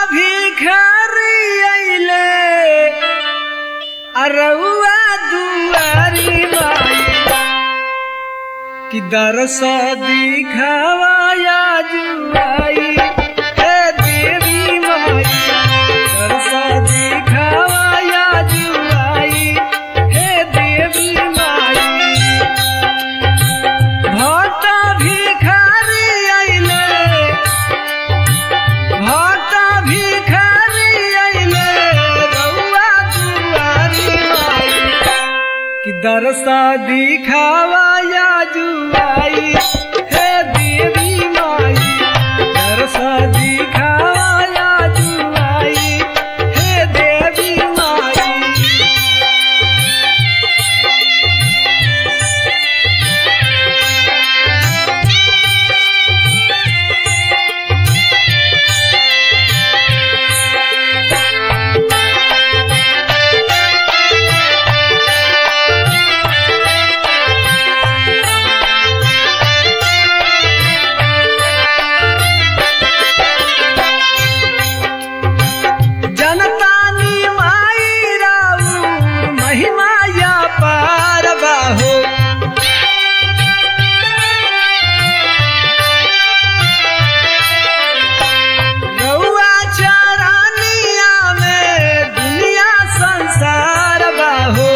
भिखारी अइले अरउआ दुआरी माई कि दरस दिखावाया जुआई हे देवी माई दरस दिखावाया जुआई हे देवी माई भक्त भिखारी अइले भक्त भिखारी अइले रउआ दुआरी माई कि दरसा दिखावाया जुआई हे देवी माई दरसा दिखावाया जुआई हे देवी माई जनतानी माई राऊ महिमा या पार बाहो रउआ चरानिया में दुनिया संसार बाहो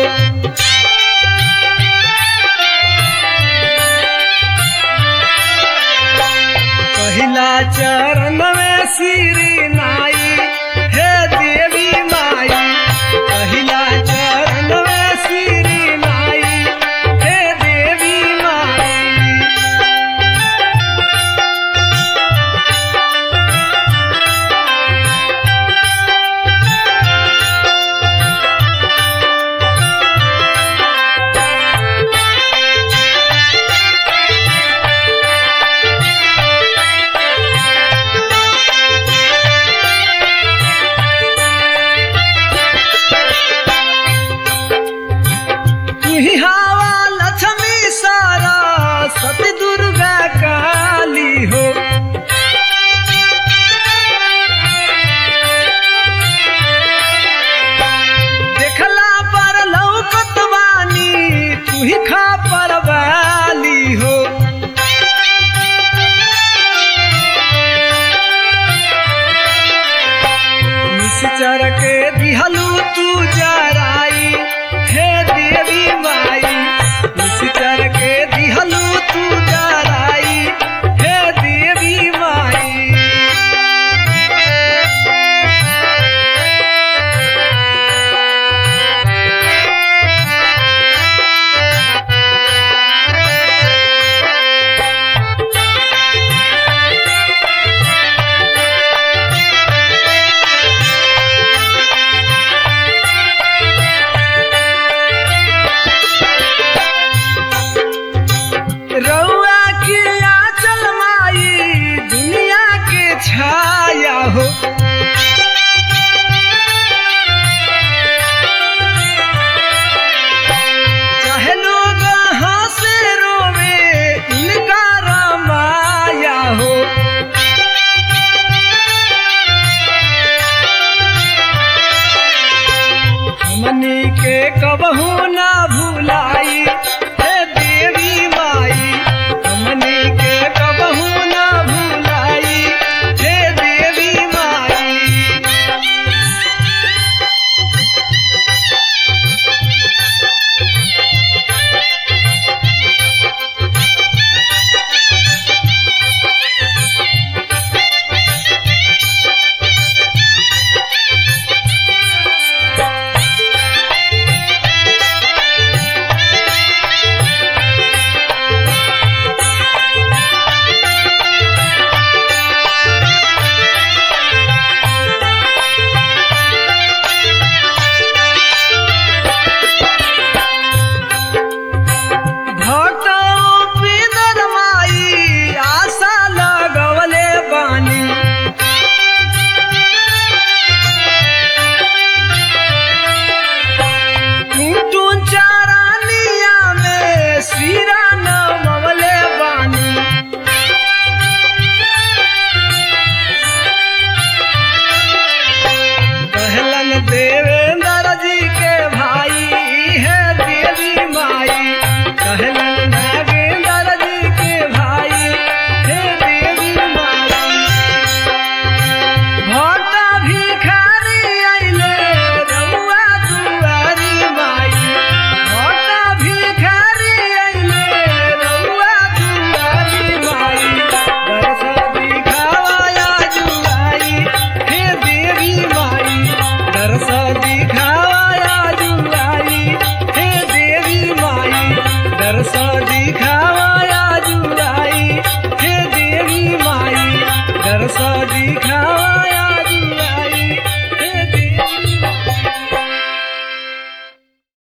पहिला चरण में श्री नाई हे देवी माई पहिला चरण में श्री नाई हे देवी माई तुही हवा लक्ष्मी सारा सती दुर्गा काली हो देखला पर लौकत बानी तुही खा पर वाली हो निश्चर के दिहलू तू जराई हे देवी माई निश्चर के दिहलू तू जराई हे देवी माई रउआ के आचल माई दुनिया के छाया हो चाहे लोग हंसे रोवे इनका रामाया हो हमनी के कबहू ना भू